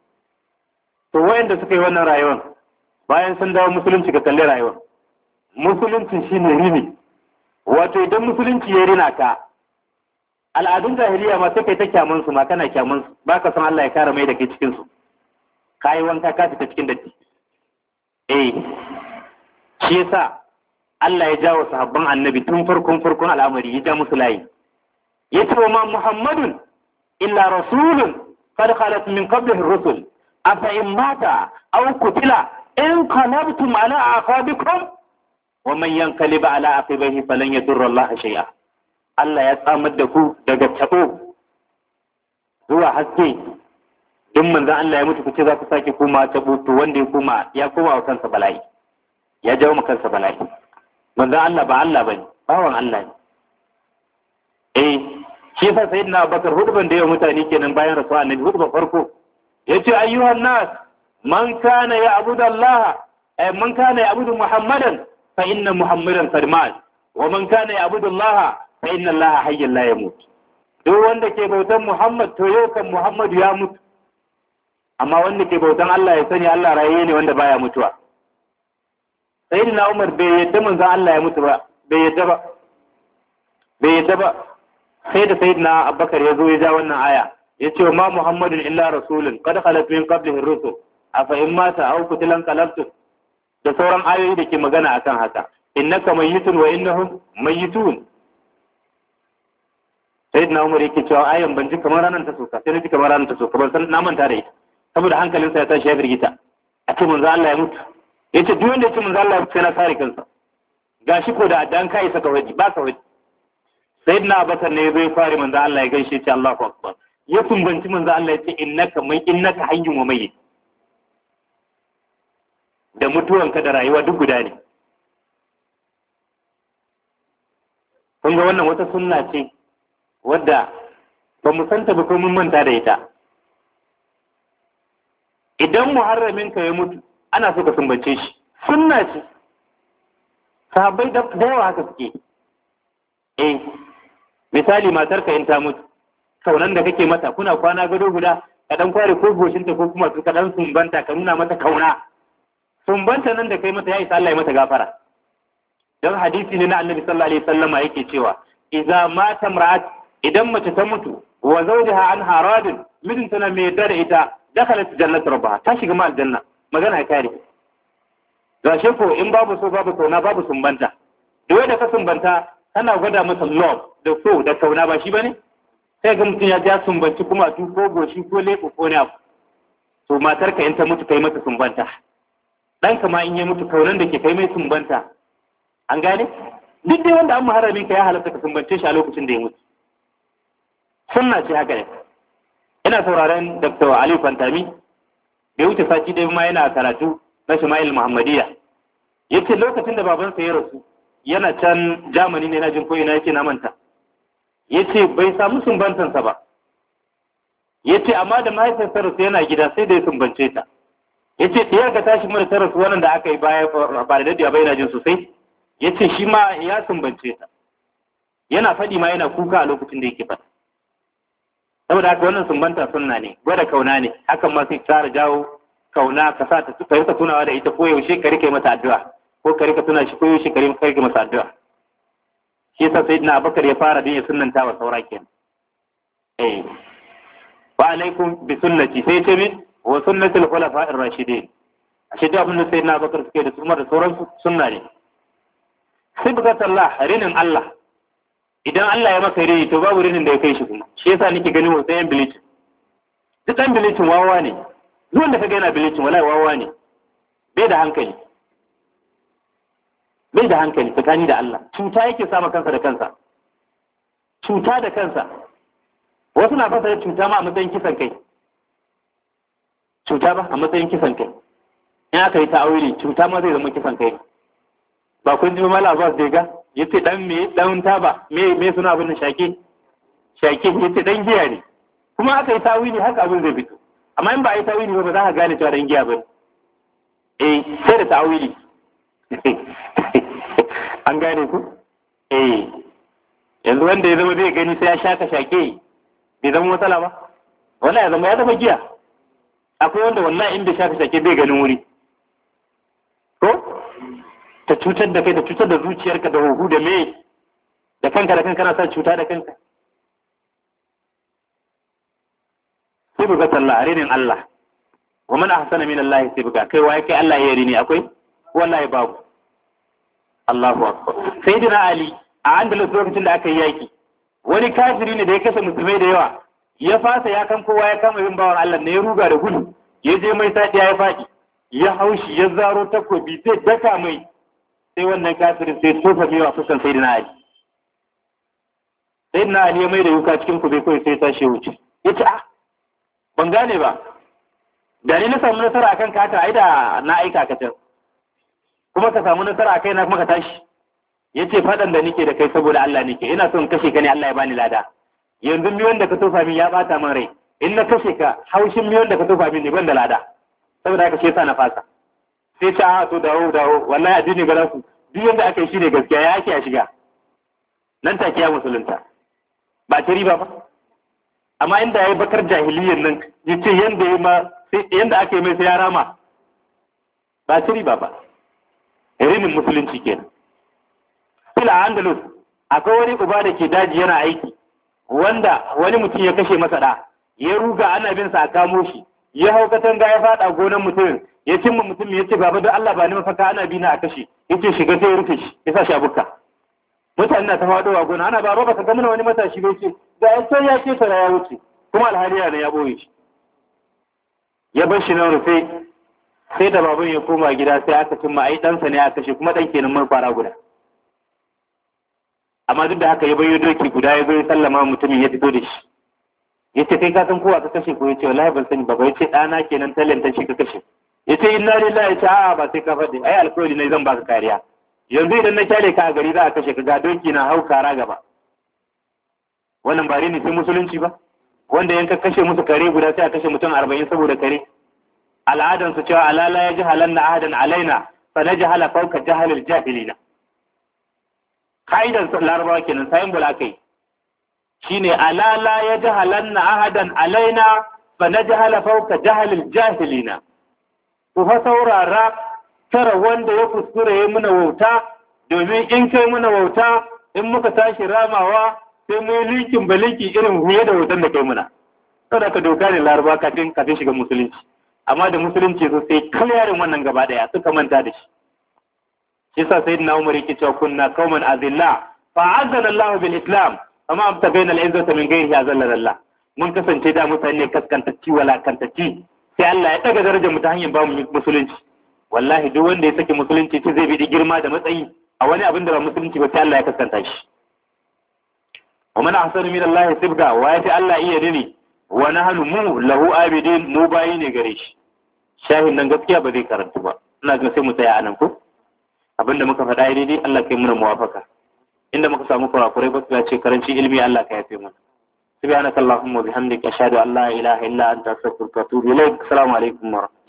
to wayanda suka yi wannan rayuwar bayan sun dawo musulunci ka kalli rayuwar musulunci shine rini wato idan musulunci ya rina ka al'adun jahiliya ma sai kai ta kyaman su ma kana kyaman su baka san Allah ya kare mai da kai cikin su kai wanka ka fita cikin datti eh shi yasa Allah ya jawo sahabban annabi tun farkon farkon al'amari ya ja musu layi yace wa ma muhammadun illa rasulun qad khalat min qablihi ar-rusul afa in mata aw kutila in qalabtum ala aqabikum wa man yanqalib ala aqibihi falan yadurra Allah shay'a Allah ya tsamar da ku daga tabo zuwa haske in manzon Allah ya mutu kuce za ku sake koma tabo to wanda ya koma ya koma wa kansa bala'i ya jawo ma kansa bala'i manzon Allah ba Allah bane bawan Allah ne eh shi yasa sayyidina Abubakar hudban da yawa mutane kenan bayan rasuwa annabi hudban farko yace ayyuhan nas man kana ya'budu Allah ay man kana ya'budu Muhammadan fa inna Muhammadan qad mat wa man kana ya'budu Allah fa inna Allah hayyun la yamut duk wanda ke bautan Muhammad to yau kan Muhammadu ya mutu amma wanda ke bautan Allah ya sani Allah raye ne wanda baya mutuwa sayyidina Umar bai yadda manzon Allah ya mutu ba bai yadda ba bai yadda ba sai da sayyidina Abubakar ya zo ya ja wannan aya yace ma Muhammadun illa rasulun qad khalat min qablihi ar-rusul afa in mata aw qutilan qalabtum da sauran ayoyi da ke magana akan haka innaka mayyitun wa innahum mayyitun sayyidina Umar yake cewa ayan ban ji kamar ranar ta soka sai na ji kamar ranar ta soka ban san na manta da ita saboda hankalinsa ya tashi ya firgita a ce manzo Allah ya mutu yace duk wanda ya ce manzo Allah ya mutu sai na kare kansa gashi ko da addan kai saka waji ba ka waji sayyidina Abubakar ne zai fare manzo Allah ya gaishe ce Allahu akbar ya sumbanci manzo Allah ya ce innaka mai innaka hayyun wa mayyit da mutuwanka da rayuwa duk guda ne kun ga wannan wata sunna ce wadda ba mu santa ba ko mun manta da ita idan muharramin ka ya mutu ana so ka sumbace shi sunna ce sahabbai da yawa haka suke eh misali matar ka in ta mutu kaunan da kake mata kuna kwana gado guda ka dan kware ko goshinta ko kuma ka dan sumbanta ka nuna mata kauna sumbanta nan da kai mata ya isa Allah ya mata gafara dan hadisi ne na Annabi sallallahu alaihi wasallama yake cewa idza mata mar'at idan mace ta mutu wa zawjaha an haradin mijinta na mai yarda da ita dakhalat jannat rabbaha ta shiga ma aljanna magana ya kare gashe ko in babu so babu kauna babu sumbanta da wai da ka sumbanta kana gwada masa love da so da kauna ba shi bane sai ga mutum ya ja sumbanci kuma tu ko goshi ko leko ko ne abu to matar ka in ta mutu kai mata sumbanta dan ma in ya mutu kaunan da ke kai mai sumbanta an gane duk dai wanda an muharramin ka ya halatta ka sumbance shi a lokacin da ya mutu sunna ce haka ne ina sauraron Dr. Ali Fantami bai wuce sati ɗaya ma yana karatu na Shama'il Muhammadiyya yace lokacin da babansa ya rasu yana can Germany ne na jin ko ina yake na manta yace bai samu sumbantansa ba yace amma da mahaifiyarsa rasu yana gida sai da ya sumbance ta yace ɗiyar ka tashi mara ta rasu wannan da aka yi baya ba da daɗewa ba yana jin sosai yace shi ma ya sumbance ta yana faɗi ma yana kuka a lokacin da yake faɗa saboda haka wannan sumbanta sunna ne gwada kauna ne hakan ma sai tsara jawo kauna ka sa ta ka rika tunawa da ita ko yaushe ka rike mata addu'a ko ka rika tuna shi ko yaushe ka rike masa addu'a shi yasa sayyidina Abubakar ya fara din ya sunnanta wa saura kenan eh wa alaikum bi sunnati sai ce min wa sunnati al-khulafa ar-rashidin ashe da abin da sayyidina Abubakar suke da sunna da sauran sunna ne sibghatullah rinin Allah idan Allah ya maka rini to babu rinin da ya kai shi kuma shi yasa nake ganin wasu yan bilicin duk ɗan bilicin wawa ne duk wanda kaga yana bilicin wallahi wawa ne bai da hankali bai da hankali tsakani da Allah cuta yake sama kansa da kansa cuta da kansa wasu na fasa cuta ma a matsayin kisan kai cuta ba a matsayin kisan kai in aka yi ta'awili cuta ma zai zama kisan kai ba kun ji mala abbas da ga yace dan me dan taba me me suna abin shake shake yace dan giya ne kuma aka yi ta'awili haka abin zai fito amma in ba a yi ta'awili ba ba za ka gane cewa dan giya ba eh sai da ta'awili an gane ku eh yanzu wanda ya zama zai gani sai ya shaka shake bai zama matsala ba wallahi ya zama ya zama giya akwai wanda wallahi in bai shaka shake bai ganin wuri ko ta cutar da kai ta cutar da zuciyarka da huhu da me da kanka da kanka na sa cuta da kanka sai buga sallah a renin Allah wa man ahsana min Allah sai buga kai waye kai Allah ya rini akwai wallahi babu Allahu akbar sayyidina Ali a Andalus lokacin da aka yi yaki wani kafiri ne da ya kashe musulmai da yawa ya fasa ya kan kowa ya kama yin bawan Allah ne ya ruga da gudu ya je mai sadiya ya faɗi ya haushi ya zaro takobi zai daka mai sai wannan kafirin sai tofa mai wa fuskan sai Ali sai na Ali ya mai da yuka cikin kube kawai sai tashi wuce ya ce ah ban gane ba da ni na samu nasara akan kata ai da na aika ka can kuma ka samu nasara akai na kuma ka tashi ya ce faɗan da nike da kai saboda Allah nike ina son kashe ka ne Allah ya bani lada yanzu miyon da ka tofa min ya bata min rai in na kashe ka haushin miyon da ka tofa min ne ban da lada saboda haka shi yasa na fasa sai ce a to dawo dawo wallahi addini ga su duk yanda aka yi shi ne gaskiya ya ake a shiga nan take ya musulunta ba ta riba ba amma inda yayi bakar jahiliyyar nan yace yanda yayi ma sai yanda aka yi mai sai ya rama ba ta riba ba irin musulunci kenan fila andalus akwai wani uba da ke daji yana aiki wanda wani mutum ya kashe masa da ya ruga ana bin sa a kamo shi ya hau katanga ya fada gonan mutumin ya cimma mutum ya ce baba don Allah ba ni mafaka ana bi na a kashe yace shiga sai ya rufe shi ya sa shi a bukka mutane na ta faɗo a gona ana baba baka ga mana wani matashi bai ce da ya sai ya ce tara ya wuce kuma alhali yana ya boye shi ya bar shi nan rufe sai da baban ya koma gida sai aka cimma ai ɗansa ne aka kashe kuma ɗan kenan mun fara guda amma duk da haka ya bayo doki guda ya zo ya sallama mutumin ya fito da shi ya ce kai ka san kowa ka kashe ko ya ce wallahi ban sani ba ba ya ce ɗana kenan talenta shi ka kashe ya ce inna lillahi ya ce a'a ba sai ka faɗi ai alkawari ne zan baka kariya yanzu idan na kyale ka a gari za a kashe ka ga doki na hau kara gaba wannan ba ne sai musulunci ba wanda yanka kashe musu kare guda sai a kashe mutum arba'in saboda kare al'adansu cewa alala ya ji halanna ahadan alaina fa na jahala fauka jahalil jahilina ka'idar larabawa kenan sayin bula kai shine alala ya jahalanna ahadan alaina fa najhala fawka jahalil jahilina ku fa saurara tara wanda ya kuskure ya muna wauta domin in kai muna wauta in muka tashi ramawa sai mu yi linkin balinki irin huye da wautan da kai muna saboda ka doka ne laraba kafin kafin shiga musulunci amma da musulunci zo sai kalyarin wannan gaba daya suka manta da shi shi sa sayyidina Umar yake cewa kunna qauman azilla fa azana Allah bil Islam amma abtagaina al izzata min ghairihi azalla Allah mun kasance da mutane kaskantacci wala kantacci sai Allah ya daga darajar mu ta hanyar ba mu musulunci wallahi duk wanda ya saki musulunci ce zai bi girma da matsayi a wani abin da ba musulunci ba sai Allah ya kaskanta shi wa man ahsanu min Allah sibga wa ya Allah iya dini wa nahnu mu lahu abidin mu bayi ne gare shi shahin nan gaskiya ba zai karantu ba ina ga sai mu tsaya anan ko abinda muka faɗa daidai Allah kai muna muwafaka inda muka samu kurakurai ba su ce karanci ilmi Allah ka yafe mana subhanaka allahumma wa bihamdika ashhadu an la ilaha illa anta astaghfiruka wa atubu ilaik assalamu alaikum wa